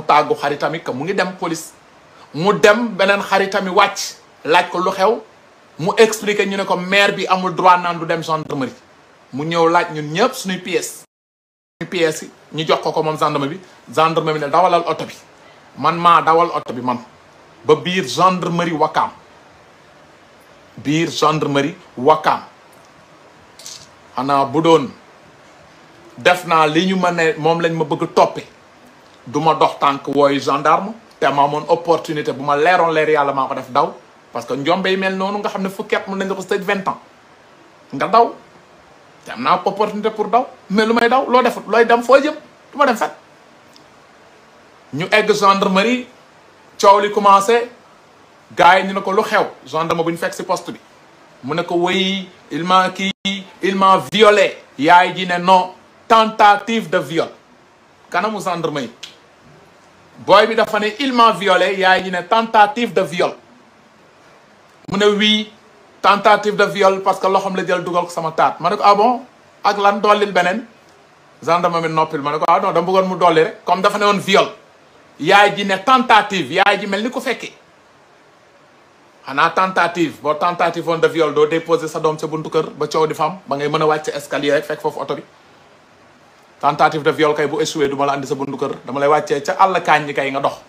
mu tàggu xaritami que mu ngi dem police mu dem beneen xaritami wàcc laaj ko lu xew mu expliquer ñu ne ko maire bi amul droit naan du dem gendarmerie mu ñëw laaj ñun ñëpp suñuy pièces suñuy pièces yi ñu jox ko ko moom gendarme bi gendarme bi ne dawalal oto bi man maa dawal oto bi man ba biir gendarmerie Wakaam biir gendarmerie Wakaam xanaa bu doon def naa li ñu ma ne moom lañ ma bëgg toppe du ma dox tànk wooyu gendarme te ma amoon opportunité bu ma leeroon leer yàlla maa ko def daw parce que njombe yi mel noonu nga xam ne fukki at mën nañ nga ko tëj vingt ans nga daw te am naa opportunité pour daw mais lu may daw loo defut looy dem foo jëm du ma dem fet ñu egg gendarmerie coow li commencé gars yi ñu ne ko lu xew gendarme bu ñu fekk si poste bi mu ne ko wéy il m'a kii il m'a violé yaay ji ne non tentative de viol kanamu gendarme yi booy bi dafa ne il m'a violé yaay ji ne tentative de viol mu ne oui tentative de viol parce que loxoom la jël dugal ko sama taat ma ne ko ah bon ak lan dollil beneen gendarme mi noppil ma ne ko ah non dama bëggoon mu dolli rek comme dafa ne woon viol yaay ji ne tentative yaay ji mel ni ko fekkee xanaa tentative boo tentative woon de viol doo déposer sa doom sa buntu kër ba coow di fam ba ngay mën a wàcc escalier rek fekk foofu oto bi tentative de viol kay bu échoué du ma la andi sa buntu kër dama lay wàccee ca àll kaañ ñi kay nga dox